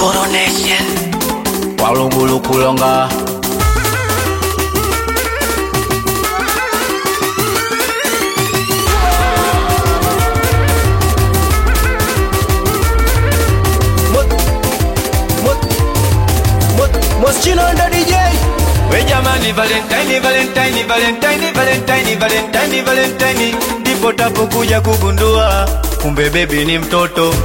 Coronation. walugulu kulonga Moschino ndo DJ we jamani valentine valentine valentine valentine valentine valentine ndipo tapokuja kugundua kumbe bebi ni mtoto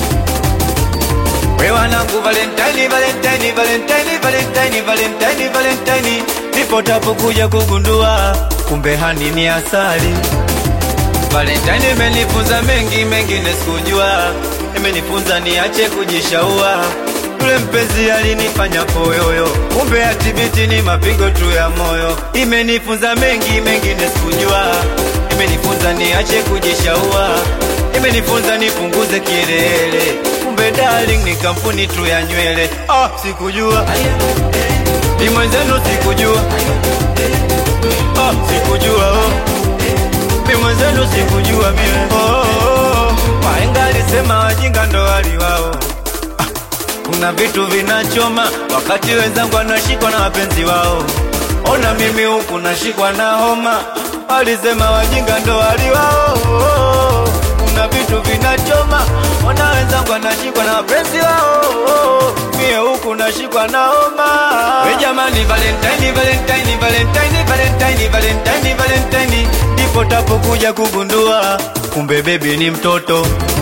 we wanangu valentine valentine valentine valentine valentine valentine ndipo tapokuja kugundua kumbe hani ni asali valentine imenifunza mengi mengine sikujua imenifunza niache kujishaua yule mpenzi alinifanya poyoyo kumbe atibiti ni mapigo tu ya moyo imenifunza mengi mengine sikujua imenifunza niache kujishaua imenifunza nipunguze kielele kumbe darling ni kampuni tu ya nywele ah, sikujua ni mwenzenu sikujua ah, sikujua oh. mi mwenzenu sikujua mie oh, oh, oh. waenga alisema wajinga ndo wali wao kuna vitu vinachoma wakati wenzangu wanashikwa na wapenzi wao. Ona mimi huku nashikwa na homa, walisema wajinga ndo wali wao. Kuna vitu vinachoma, ona wenzangu wanashikwa na wapenzi wao, mie huku nashikwa na homa. We jamani, Valentine, Valentine, Valentine, Valentine, Valentine, Valentine, ndipo tapokuja kugundua kumbe bebi ni mtoto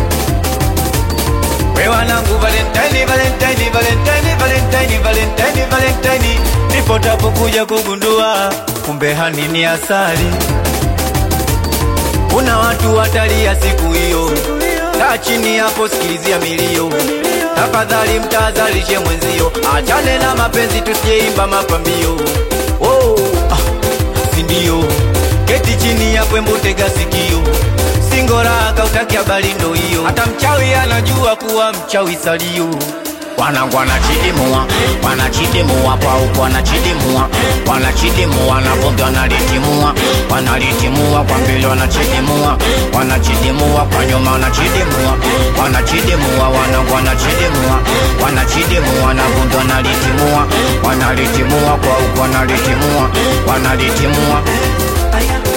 we wanangu valentine valentine valentine valentine valentine valentine ndipo tapokuja kugundua kumbe hani ni asali kuna watu watalia siku hiyo kaa chini hapo sikilizia milio tafadhali mtazalishe mwenzio achane na mapenzi tusiyeimba mapambio oh, ah, sindio keti chini hapo embutega sikio singoraka utaki habari ndo hiyo hata mchawi anajua kuwa mchawi salio wanangu wanachidimua wanachidimua kwa huku wanachidimua wanachidimua na vumbi wanalitimua wanalitimua kwa mbele wanachidimua wanachidimua kwa nyuma wanachidimua wanachidimua wanangu wanachidimua wanachidimua na vumbi wanalitimua wanalitimua kwa huku wanalitimua wanalitimua